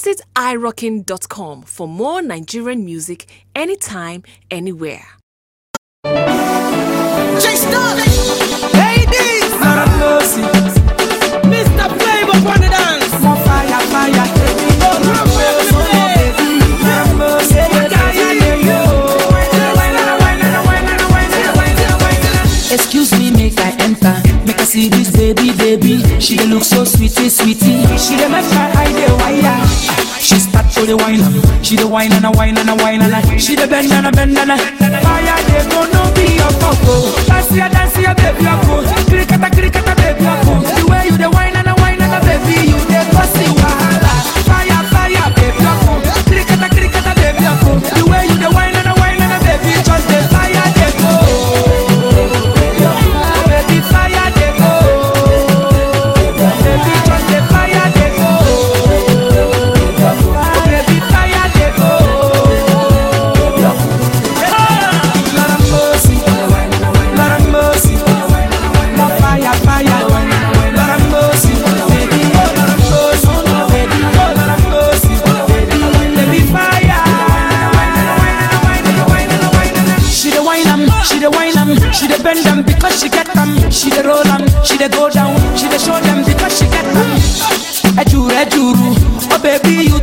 Visit irockin.com for more Nigerian music anytime, anywhere. Ladies, Lord of mercy, Mr. Flavor on the dance. more fire, fire. Oh, Lord of mercy, oh, baby. Lord of mercy, yeah, yeah, yeah, yeah. Excuse me, make I enter. Make I see this baby, baby. She dey look so sweetie, sweetie. She dey make my eye dey wire. She start to the wine, am. she dey wine and a wine and a wine and a. She dey bend and a bend and a. Fire dey go no be your coco. Dance ya, dance ya, baby, your coco. Cricketa, cricketa, baby, your coco. The way you dey wine and a wine and a baby, you dey cause the wahala. Fire, fire, baby, your coco. Cricketa, cricketa, baby, your coco. The way you dey wine and a wine and a baby, just the fire dey go. Baby, fire dey go. Baby, just the fire dey go. Baby, fire dey go. Lord of mercy, Lord of mercy, more fire, fire. Lord of mercy, baby, oh Lord of mercy, baby, oh Lord of mercy, baby, baby, fire. She the wine 'em, she the wine 'em, she the bend 'em because she get 'em. She the roll 'em, she the go down, she the show them because she get 'em. Ejuru, ejuru, oh baby you